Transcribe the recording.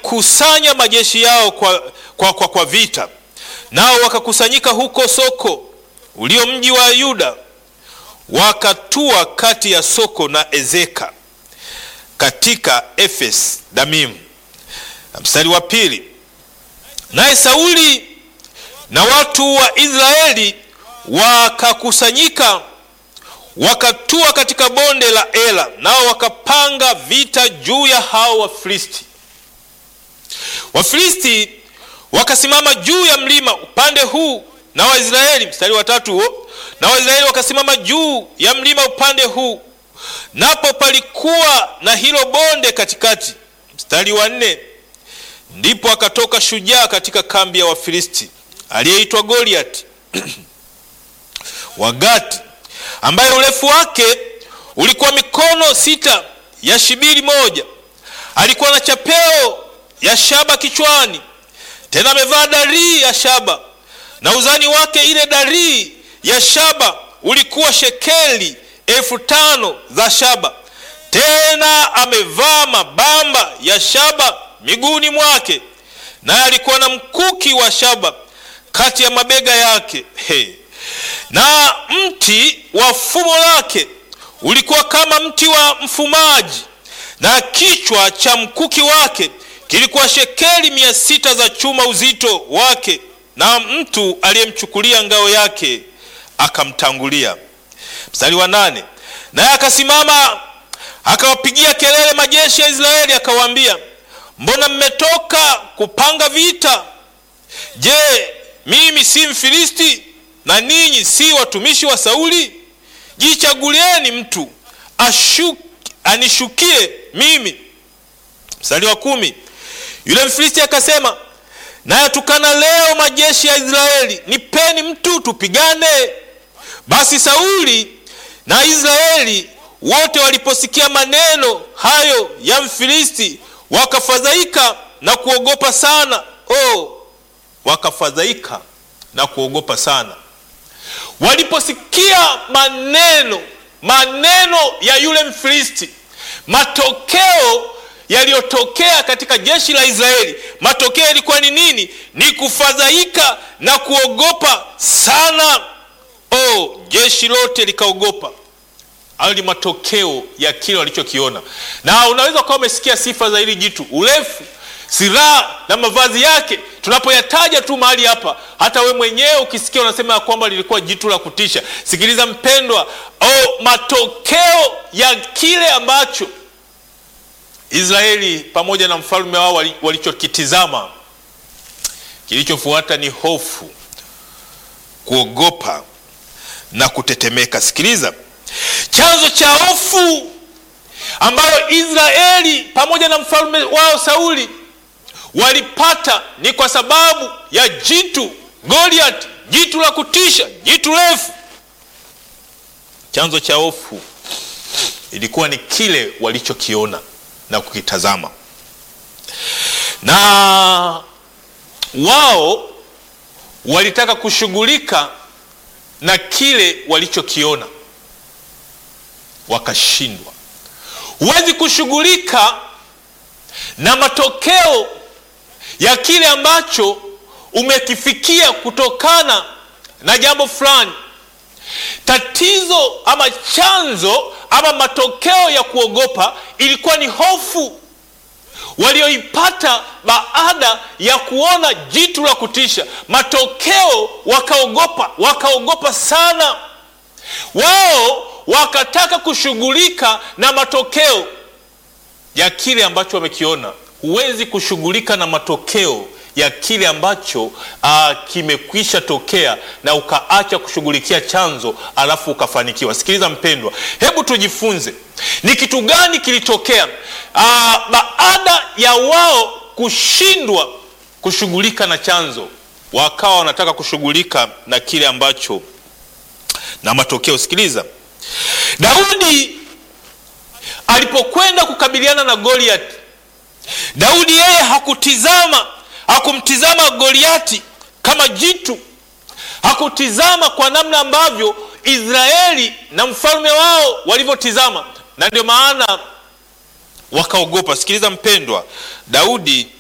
wakakusanya majeshi yao kwa, kwa, kwa, kwa vita, nao wakakusanyika huko Soko ulio mji wa Yuda, wakatua kati ya Soko na Ezeka katika Efes Damimu. Na mstari wa pili, naye Sauli na watu wa Israeli wakakusanyika wakatua katika bonde la Ela, nao wakapanga vita juu ya hao Wafilisti. Wafilisti wakasimama juu ya mlima upande huu na Waisraeli, mstari wa tatu huo, na Waisraeli wakasimama juu ya mlima upande huu, napo palikuwa na hilo bonde katikati. Mstari wa nne, ndipo akatoka shujaa katika kambi ya Wafilisti aliyeitwa Goliati wa Gati, ambaye urefu wake ulikuwa mikono sita ya shibiri moja. Alikuwa na chapeo ya shaba kichwani, tena amevaa darii ya shaba, na uzani wake ile darii ya shaba ulikuwa shekeli elfu tano za shaba. Tena amevaa mabamba ya shaba miguuni mwake, naye alikuwa na mkuki wa shaba kati ya mabega yake. Hey. Na mti wa fumo lake ulikuwa kama mti wa mfumaji, na kichwa cha mkuki wake kilikuwa shekeli mia sita za chuma uzito wake. Na mtu aliyemchukulia ngao yake akamtangulia. Mstari wa nane, naye akasimama akawapigia kelele majeshi ya Israeli akawaambia, mbona mmetoka kupanga vita? Je, mimi si Mfilisti na ninyi si watumishi wa Sauli? Jichagulieni mtu ashuki, anishukie mimi. Mstari wa kumi, yule Mfilisti akasema, nayatukana leo majeshi ya Israeli, nipeni mtu tupigane. Basi Sauli na Israeli wote waliposikia maneno hayo ya Mfilisti wakafadhaika na kuogopa sana. Oh, wakafadhaika na kuogopa sana waliposikia maneno maneno ya yule Mfilisti, matokeo yaliyotokea katika jeshi la Israeli, matokeo yalikuwa ni nini? Ni kufadhaika na kuogopa sana. Oh, jeshi lote likaogopa. Hayo ni matokeo ya kile walichokiona, na unaweza ukawa umesikia sifa za hili jitu, urefu, silaha na mavazi yake. Tunapoyataja tu mahali hapa, hata we mwenyewe ukisikia unasema ya kwamba lilikuwa jitu la kutisha. Sikiliza mpendwa, oh, matokeo ya kile ambacho Israeli pamoja na mfalme wao walichokitizama, kilichofuata ni hofu, kuogopa na kutetemeka. Sikiliza chanzo cha hofu ambayo Israeli pamoja na mfalme wao Sauli walipata ni kwa sababu ya jitu Goliath, jitu la kutisha, jitu refu. Chanzo cha hofu ilikuwa ni kile walichokiona na kukitazama, na wao walitaka kushughulika na kile walichokiona wakashindwa. Huwezi kushughulika na matokeo ya kile ambacho umekifikia kutokana na jambo fulani. Tatizo ama chanzo ama matokeo ya kuogopa ilikuwa ni hofu walioipata baada ya kuona jitu la kutisha. Matokeo wakaogopa, wakaogopa sana. Wao wakataka kushughulika na matokeo ya kile ambacho wamekiona. Huwezi kushughulika na matokeo ya kile ambacho uh, kimekwisha tokea na ukaacha kushughulikia chanzo alafu ukafanikiwa. Sikiliza mpendwa, hebu tujifunze ni kitu gani kilitokea uh, baada ya wao kushindwa kushughulika na chanzo, wakawa wanataka kushughulika na kile ambacho na matokeo. Sikiliza, Daudi alipokwenda kukabiliana na Goliath, Daudi yeye hakutizama hakumtizama Goliati kama jitu, hakutizama kwa namna ambavyo Israeli na mfalme wao walivyotizama, na ndio maana wakaogopa. Sikiliza mpendwa, Daudi